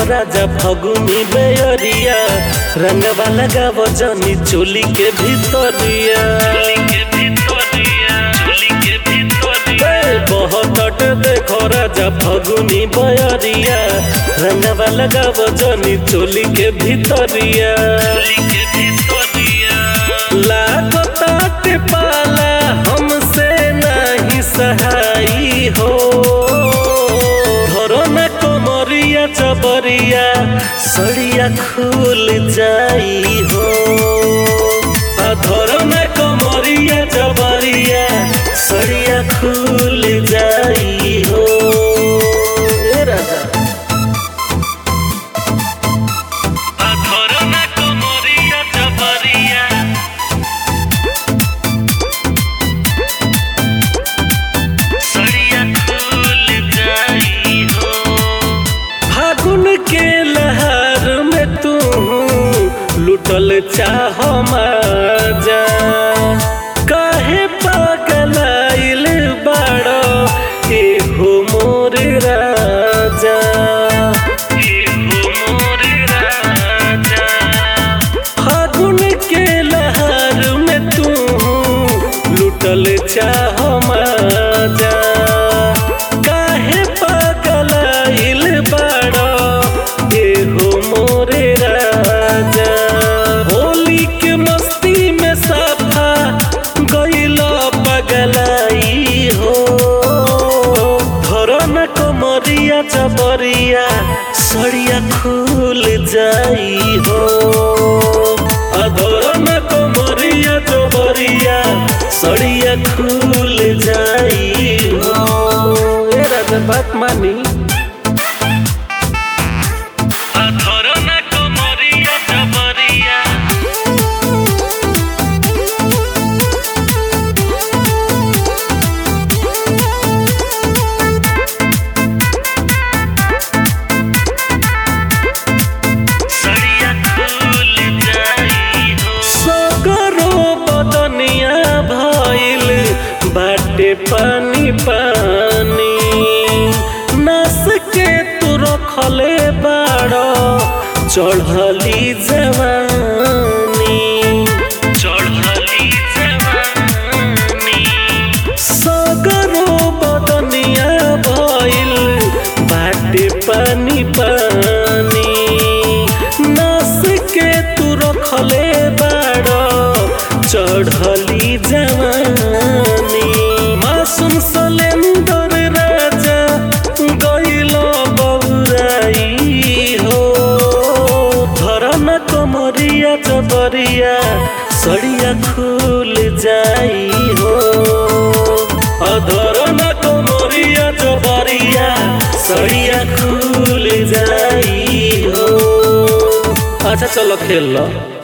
राजा फगुनी बेअरिया रंगवा लगाव जनी चोली के भीतरिया ए, बहुत देखो राजा फगुनी बेअरिया रंगवा लगाव जनी चोली के भीतरिया लागताटे पाला हमसे नहीं सहाई हो धरो न कोमरिया चबरिया सड़िया खुल जाई हो आ धरो न कोमरिया चबरिया सड़िया खुल जाई हो ए राजा आ धरो न कोमरिया चबरिया सड़िया खुल जाई हो फागुन के लहर में तू लुटल चाह मजा काहे पगलाइल बाड़ो एहो मोर राजा एहो मोर राजा फागुन के लहर में तू लुटल चाह मजा काहे पगलाइल बाड़ो एहो मोरे राजा होली के मस्ती में सफा गइल पगलाई हो धरो न कमरिया जबरिया सड़िया खुल जाई हो अधरो न कमरिया जबरिया सड़िया खुल जाई हो ए राजा बात मानी अधरो न कमरिया जबरिया सड़िया खुल जाई हो सगरो बदनिया भइल बाटे पानी पानी नस के तू रखले बाड़ो चढ़ली जवानी चढ़ली जवानी सगरो बदनिया भइल बाटे पानी पानी नस के तू रखले बाड़ो चढ़ली जवानी मासूम सलेंदर राजा गइल बौराई हो धरन कमरिया जबरिया सड़िया खुल जाई हो अधरन कमरिया जबरिया सड़िया खुल जाई हो अच्छा चलो खेल लो